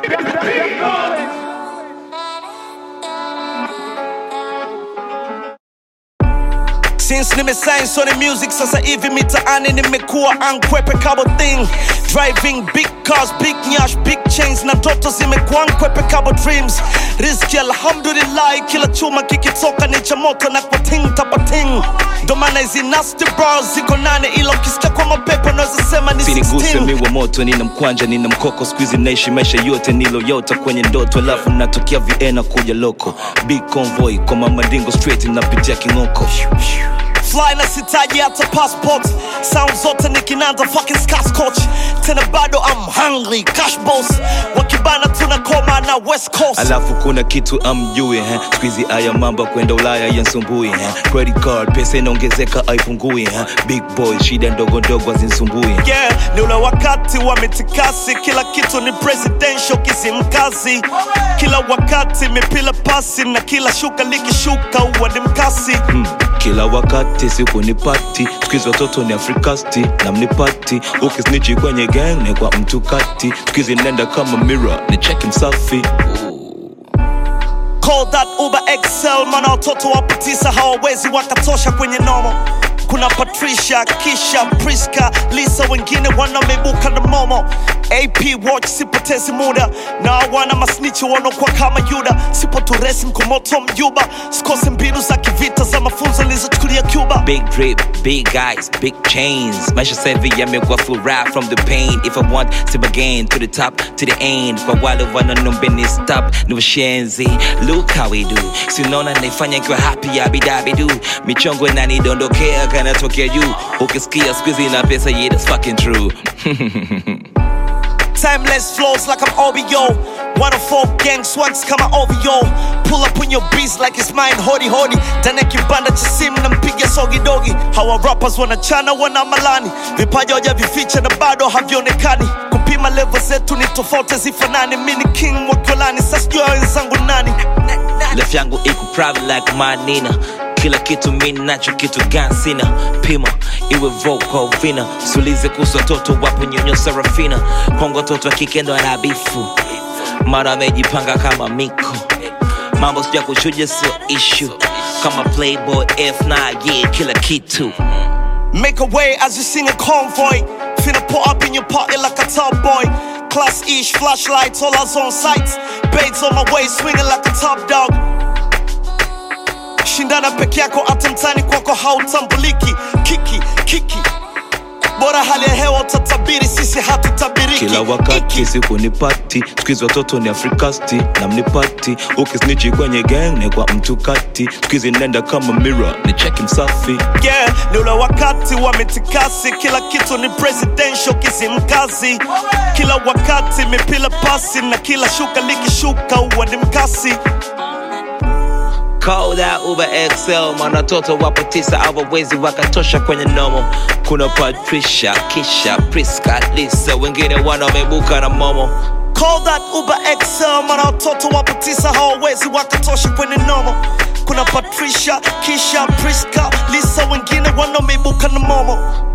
Since nimesign Sony Music sasa hivi mitaani nimekuwa ankwepe kabo thing driving big cars big nyash big chains na ndoto zimekuwa ankwepe kabo dreams rizki alhamdulillah kila chuma kikitoka ni cha moto na kwa ting tapating ndo maana hizi nasty bras ziko nane ila ukisikia kwa mapepo unaweza sema ni siniguse 16 mi wa moto nina mkwanja nina mkoko skuizi naishi maisha yote niloyota kwenye ndoto alafu natokea viena kuja loko big convoy kwa mamadingo straight napitia king'oko fly na sitaji hata passport sound zote ni kinanda fucking scotch tena bado I'm hungry cash boss wakibana tunakoma na west coast alafu kuna kitu amjui eh. skuizi aya mamba kwenda ulaya yansumbui eh. credit card pesa inaongezeka aipungui eh. big boy shida ndogo ndogo azinsumbui yeah, ni ule wakati wa mitikasi kila kitu ni presidential kisimkazi kila wakati mipila pasi na kila shuka likishuka uwa ni mkasi hmm. kila wakati siku ni pati skuizi watoto ni afrikasti na mnipati ukisnichi kwenye gang ni kwa mtu kati skuizi nenda kama mira ni cheki msafi Call that Uber XL, maana watoto wapo tisa hawawezi wakatosha kwenye nomo. Kuna Patricia, Kisha, Priska, Lisa, wengine wanamebuka na momo. AP watch, sipotezi muda na wana masnichi wanaokuwa kama Yuda. Sipo turesi mkomoto mjuba, sikose mbinu za kivita za mafunzo nilizochukulia Cuba. Big drip, big eyes, big chains. Maisha savi yamekuwa full rap from the pain. If I want, sip again to the top, to the end. Kwa wale wanaombeni stop, ni washenzi. Look how we do. Sinaona naifanya ikiwa happy abidabidu. Michongo inanidondokea kanatokea juu. Ukisikia squeezy na pesa, yeah, that's fucking true. Timeless flows like I'm OBO. 104 gang swags kama OVO. Pull up on your beats like it's mine, hodi hodi. Ndani ya kibanda cha simu nampiga sogi dogi. Hawa rappers wanachana wana malani, vipaji hawajavificha na bado havionekani. Kupima level zetu ni tofauti zifanani. Mimi ni king wa Kolani, sasa sijui wenzangu nani. Left yangu iko private like my Nina kila kitu mi nacho kitu gani sina pima iwe vocal vina sulize kuhusu watoto wapo nyonyo sarafina kwangu watoto wa kike ndo anabifu mara amejipanga kama miko mambo sija kuchuja sio ishu kama playboy f9 yeah kila kitu Make a way as you sing a convoy. Finna put up in your party like a top boy. Class ish, flashlights, all us on sights. Baits on my way, swinging like a top dog. Shindana peke yako hata mtani kwako hautambuliki. Kiki, kiki. Bora hali ya hewa utatabiri, sisi hatutabiriki. kila wakati siku ni pati skuizi watoto ni afrikasti na mnipati ukisnichi kwenye gang ni kwa mtu kati skuizi nenda kama mira ni cheki msafi yeah, ni ule wakati wa mitikasi, kila kitu ni presidential kisimkazi, kila wakati mipila pasi na kila shuka likishuka uwa ni mkasi. Call that Uber XL, maana watoto wapo tisa hawawezi wakatosha kwenye nomo. Kuna Patricia, Kisha, Priska, Lisa, wengine wanamebuka na momo. Call that Uber XL, maana watoto wapo tisa hawawezi wakatosha kwenye nomo. Kuna Patricia, Kisha, Priska, Lisa, wengine wanaomibuka na momo.